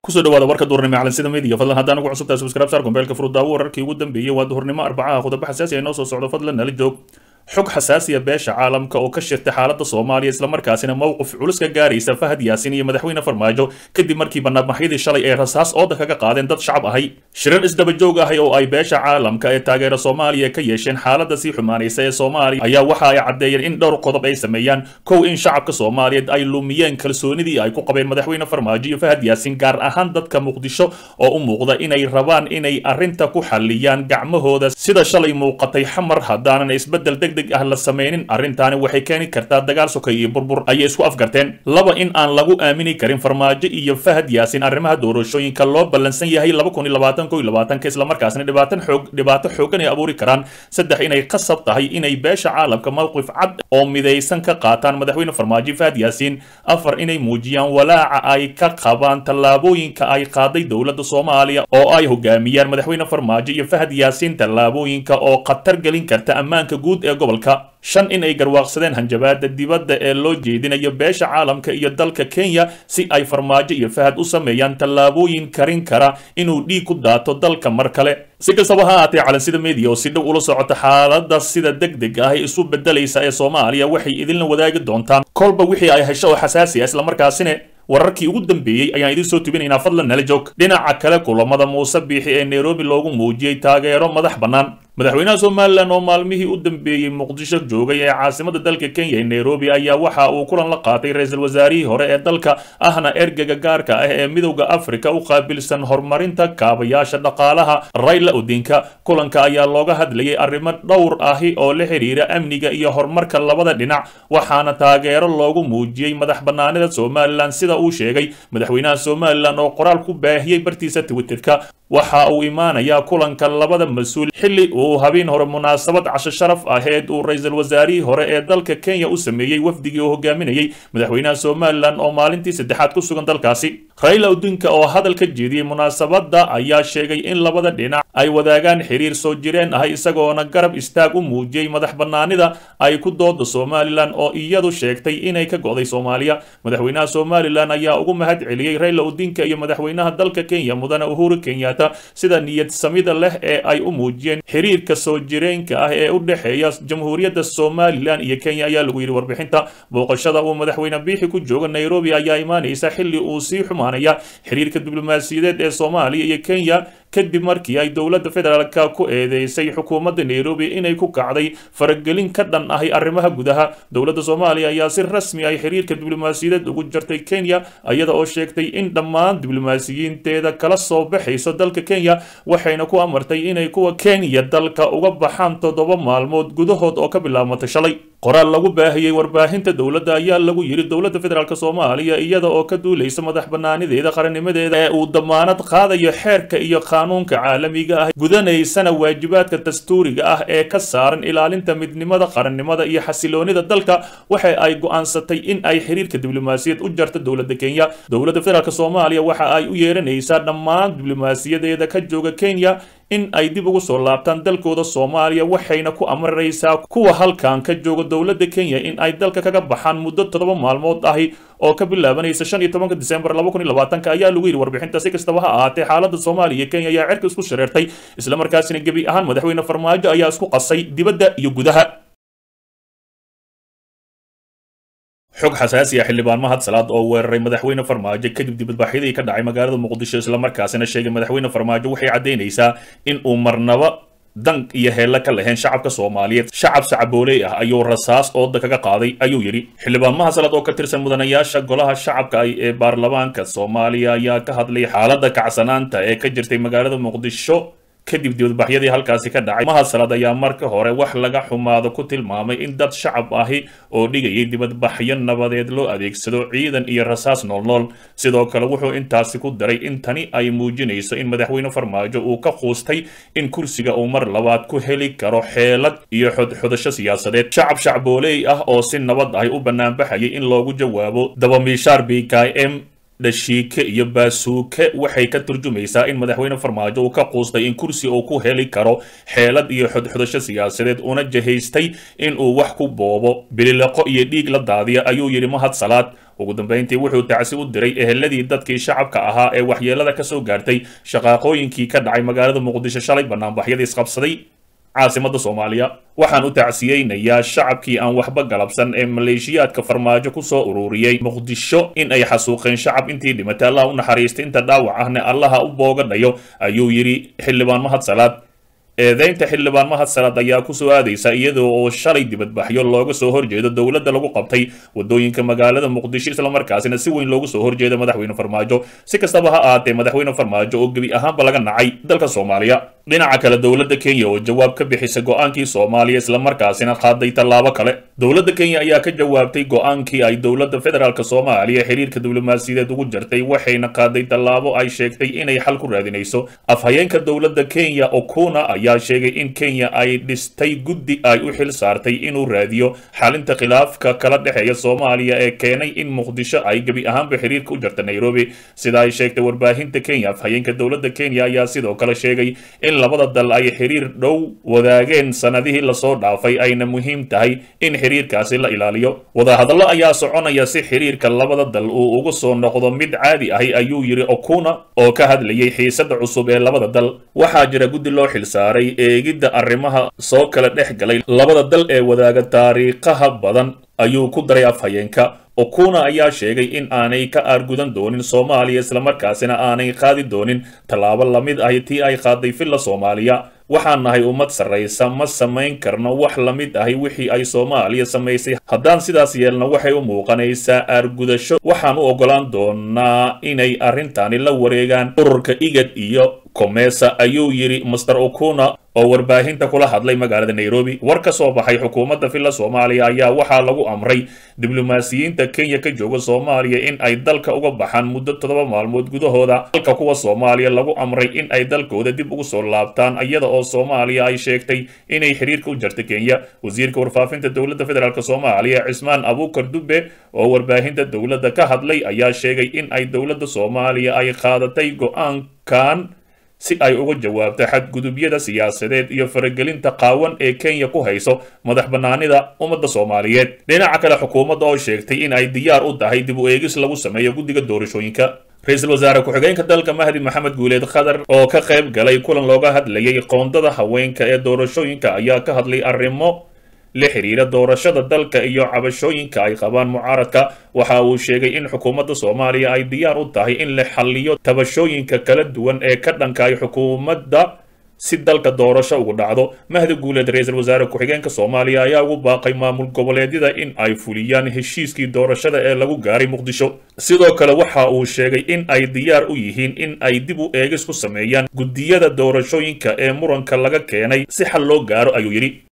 kusoo dhawaada warka duurnimo calansida media fadlan haddaan ugu cusubtahay subscribe saar kombeelka furudaawo wararkii ugu dambeeyey waa duhurnimo arbacaha khudabo xasaasi ay noo soo socdo fadlan nala joog xog xasaasiya beesha caalamka oo ka shirtay xaaladda soomaaliya islamarkaasina mowqif culus ka gaaraysa fahad yaasin iyo madaxweyne farmaajo kadib markii banaanbaxyadii shalay ee rasaas ooda kaga qaadeen dad shacab ahay shirar isdaba joog ahay oo ay beesha caalamka ee taageera soomaaliya ka yeesheen xaaladda sii xumaanaysa ee soomaaliya ayaa waxa ay caddeeyeen in dhowr qodob ay sameeyaan kow in shacabka soomaaliyeed ay lumiyeen kalsoonidii ay ku qabeen madaxweyne farmaajo iyo fahad yaasin gaar ahaan dadka muqdisho oo u muuqda inay rabaan inay arrinta ku xalliyaan gacmahooda sida shalay muuqatay xamar haddaanan isbeddel deg ah la sameynin arrintaani waxay keeni kartaa dagaal sokay iyo burbur ayay isku afgarteen laba in aan lagu aamini karin farmaajo iyo fahad yaasin arrimaha doorashooyinka loo ballansan yahay laba kun iyo labaatan ko iyo labaatanka islamarkaasna dhibaatan xoog dhibaato xoogan ay abuuri karaan saddex inay qasab tahay inay beesha caalamka mowqif cad oo midaysan ka qaataan madaxweyne farmaajo fahad yaasiin afar inay muujiyaan walaaca ay ka qabaan tallaabooyinka ay qaaday dowladda soomaaliya oo ay hogaamiyaan madaxweyne farmaajo iyo fahad yaasiin tallaabooyinka oo khatar gelin karta ammaanka guud ee gobolka shan in ay garwaaqsadeen hanjabaada dibadda ee loo jeedinayo beesha caalamka iyo dalka kenya si ay farmaajo iyo fahad u sameeyaan tallaabooyin karin kara inuu dhiig ku daato dalka mar kale si kastaba ha ahaatee calansida media oo si dhow ula socota xaaladda sida deg deg ah isu bedelaysa ee soomaaliya waxay idinla wadaagi doontaan kolba wixii ay hesho oo xasaasi ah islamarkaasina wararkii ugu dambeeyey ayaan idiin soo tubinaynaa fadlan nala joog dhinaca kale kulamada muuse biixi ee nairobi loogu muujiyey taageero madax bannaan madaxweynaha somalilan oo maalmihii u dambeeyey muqdisho joogay ee caasimada dalka kenya ee nairobi ayaa waxa uu kulan la qaatay ra-iisul wasaarihii hore ee dalka ahna ergega gaarka ah ee midowda afrika u qaabilsan horumarinta kaabayaasha dhaqaalaha rayla odinka kulanka ayaa looga hadlayay arrimo dhowr ahi oo la xiriira amniga iyo horumarka labada dhinac waxaana taageero loogu muujiyey madax bannaanida somalilan sida uu sheegay madaxweynaha somalilan oo qoraal ku baahiyey bartiisa twitterka waxa uu imaanayaa kulanka labada mas-uul xilli uu habeen hore munaasabad casho sharaf aheed uu ra-iisul wasaarihii hore ee dalka kenya u sameeyey wafdigii uu hogaaminayey madaxweynaha somalilan oo maalintii saddexaad ku sugan dalkaasi rayla odinka oo hadal ka jeediyey munaasabadda ayaa sheegay in labada dhinac ay wadaagaan xiriir soo jireen ah isagoona garab istaag u muujiyey madax bannaanida ay ku dooda somalilan oo iyadu sheegtay inay ka go'day soomaaliya madaxweynaha somalilan ayaa ugu mahad celiyey rayla odinka iyo madaxweynaha dalka kenya mudane uhuru kenyatta sida niyad samida leh ee ay u muujiyeen xiriirka soo jireenka ah ee u dhexeeya jamhuuriyadda somalilan iyo kenya ayaa lagu yidhi warbixinta booqashada uu madaxweyne biixi ku jooga nairobi ayaa imaanaysa xilli uu sii xumaanaya xiriirka diblomaasiyadeed ee soomaaliya iyo kenya kadib markii ay dowladda federaalka ku eedeysay xukuumadda nairobi inay ku kacday faragelin ka dhan ahi arrimaha gudaha dowladda soomaaliya ayaa si rasmi ay xiriirka diblomaasiyadeed ugu jartay kenya iyada oo sheegtay in dhammaan diblomaasiyiinteeda kala soo baxayso dalka kenya waxayna ku amartay inay kuwa kenya dalka uga baxaan toddoba maalmood gudahood oo ka bilaabmatay shalay qoraal lagu baahiyey warbaahinta dowladda ayaa lagu yidhi dowladda federaalk soomaaliya iyada oo ka duulaysa madax bannaanideeda qarannimadeeda ee uu damaanad qaadayo xeerka iyo qaanuunka caalamiga ah gudanaysana waajibaadka dastuuriga ah ee ka saaran ilaalinta midnimada qarannimada iyo xasiloonida dalka waxa ay go'aansatay in ay xiriirka diblomaasiyad u jarto dowladda kenya dowladda federaalk soomaaliya waxa ay u yeeranaysaa dhammaan diblomaasiyadeeda ka jooga kenya in ay dib ugu soo laabtaan dalkooda soomaaliya waxayna ku amaraysaa kuwa halkan ka jooga dowladda kenya in ay dalka kaga baxaan muddo toddoba maalmood ahi oo ka bilaabanaysa shan iyo tobanka disembar laba kun iyo labaatanka ayaa lagu yidhi warbixinta si kastaba ha ahaatee xaaladda soomaaliya iyo kenya ayaa cerka isku shareertay islamarkaasina gebi ahaan madaxweyne farmaajo ayaa isku qasay dibadda iyo gudaha xog xasaasi ah xildhibaan mahad salaad oo weeraray madaxweyne farmaajo kadib dibadbaxyadii ka dhacay magaalada muqdisho islamarkaasina sheegay madaxweyne farmaajo waxay caddaynaysaa in uu marnaba dan iyo heella ka lahayn shacabka soomaaliyeed shacab sacabooley ah ayuu rasaas ooda kaga qaaday ayuu yidhi xildhibaan mahad salaad oo ka tirsan mudanayaasha golaha shacabka ah ee baarlamaanka soomaaliya ayaa ka hadlay xaaladda kacsanaanta ee ka jirtay magaalada muqdisho kadib dibadbaxyadii halkaasi ka dhacay mahad salaad ayaa marka hore wax laga xumaado ku tilmaamay in dad shacab ahi oo dhigayay dibadbaxyo nabadeed loo adeegsado ciidan iyo rasaas noolnool sidoo kale wuxuu intaasi ku daray in tani ay muujinayso in madaxweyne farmaajo uu ka quustay in kursiga uu mar labaad ku heli karo xeelad iyo xodxodasho siyaasadeed shacab shacbooley ah oo si nabad ahi u banaanbaxayay in loogu jawaabo dabamiishaar b k m dhashiike iyo baasuuke waxay ka turjumaysaa in madaxweyne farmaajo uu ka quustay in kursi uu ku heli karo xeelad iyo xodxodasho siyaasadeed una jahaystay in uu wax ku boobo bililaqo iyo dhiig la daadiya ayuu yidhi mahad salaad ugu dambayntii wuxuu tacsi u diray eheladii dadkii shacabka ahaa ee waxyeelada ka soo gaartay shaqaaqooyinkii ka dhacay magaalada muqdisho shalay banaanbaxyadii isqabsaday caasimada soomaaliya waxaan u tacsiyeynayaa shacabkii aan waxba galabsan ee maleeshiyaadka farmaajo ku soo ururiyey muqdisho in ay xasuuqeen shacab intii dhimatay allah u naxariistay inta dhaawac ahna allaha u boogadhayo ayuu yidhi xildhibaan mahad salaad eedeynta xildhibaan mahad salaad ayaa kusoo aadaysa iyadoo oo shalay dibadbaxyo looga soo horjeedo dowladda lagu qabtay wadooyinka magaalada muqdisho islamarkaasina si weyn loogu soo horjeeda madaxweyne farmaajo si kastaba ha ahaatee madaxweyne farmaajo oo gebi ahaanba laga nacay dalka soomaaliya dhinaca kale dowladda kenya oo jawaab ka bixisa go-aankii soomaaliya islamarkaasina qaaday tallaabo kale dowladda kenya ayaa ka jawaabtay go-aankii ay dowladda federaalk soomaaliya xiriirka diblomaasiyadeed ugu jartay waxayna qaaday tallaabo ay sheegtay inay xal ku raadinayso afhayeenka dowladda kenya okuna ayaa sheegay in kenya ay dhistay guddi ay u xil saartay inuu raadiyo xalinta khilaafka kala dhexeeya soomaaliya ee keenay in muqdisho ay gebi ahaanba xiriirka u jarta nairobi sida ay sheegtay warbaahinta kenya afhayeenka dowladda kenya ayaa sidoo kale sheegay in labada dal ay xiriir dhow wadaageen sanadihii lasoo dhaafay ayna muhiim tahay in xiriirkaasi la ilaaliyo wadahadallo ayaa soconaya si xiriirka labada dal uu ugu soo noqdo mid caadi ahi ayuu yidhi okuna oo ka hadlayay xiisada cusub ee labada dal waxaa jira guddi loo xilsaaray eegidda arrimaha soo kala dhex galay labada dal ee wadaaga taariikhaha badan ayuu ku daray afhayeenka okuna ayaa sheegay in aanay ka aargudan doonin soomaaliya islamarkaasina aanay qaadi doonin tallaabo lamid ahi tii ay qaaday villa soomaaliya waxaan nahay ummad sarraysa ma samayn karno wax la mid ahi wixii ay soomaaliya samaysay haddaan sidaas yeelno waxay u muuqanaysaa aargudasho waxaan u oggolaan doonaa inay arrintani la wareegaan ururka igad iyo komesa ayuu yidhi master okuna oo warbaahinta kula hadlay magaalada nairobi war ka soo baxay xukuumadda villa soomaaliya ayaa waxaa lagu amray diblomaasiyiinta kenya ka jooga soomaaliya in ay dalka uga baxaan muddo toddoba maalmood gudahooda halka kuwa soomaaliya lagu amray in ay dalkooda dib ugu soo laabtaan iyada oo soomaaliya ay sheegtay inay xiriirka u jarta kenya wasiirka warfaafinta dowladda federaalk soomaaliya cismaan abuukar dube oo warbaahinta dowladda ka hadlay ayaa sheegay in ay dowladda soomaaliya ay qaadatay go-aankan si ay uga jawaabto xadgudubyada siyaasadeed iyo faragelinta qaawan ee kenya ku hayso madax bannaanida ummadda soomaaliyeed dhinaca kale xukuumadda oo sheegtay in ay diyaar u tahay dib u eegis lagu sameeyo guddiga doorashooyinka ra-iisul wasaare ku-xigeenka dalka mahdi maxamed guuleed khadar oo ka qayb galay kulan looga hadlayay qoondada haweenka ee doorashooyinka ayaa ka hadlay arrimo la xiriira doorashada dalka iyo cabashooyinka ay qabaan mucaaradka waxa uu sheegay in xukuumadda soomaaliya ay diyaar u tahay in la xalliyo tabashooyinka kala duwan ee ka dhanka ay xukuumadda si dalka doorasho ugu dhacdo mahdi guuleed ra-iisul wasaare ku-xigeenka soomaaliya ayaa ugu baaqay maamul goboleedyada in ay fuliyaan heshiiskii doorashada ee lagu gaaray muqdisho sidoo kale waxa uu sheegay in ay diyaar u yihiin in ay dib u eegis ku sameeyaan guddiyada doorashooyinka ee muranka laga keenay si xal loo gaaro ayuu yidhi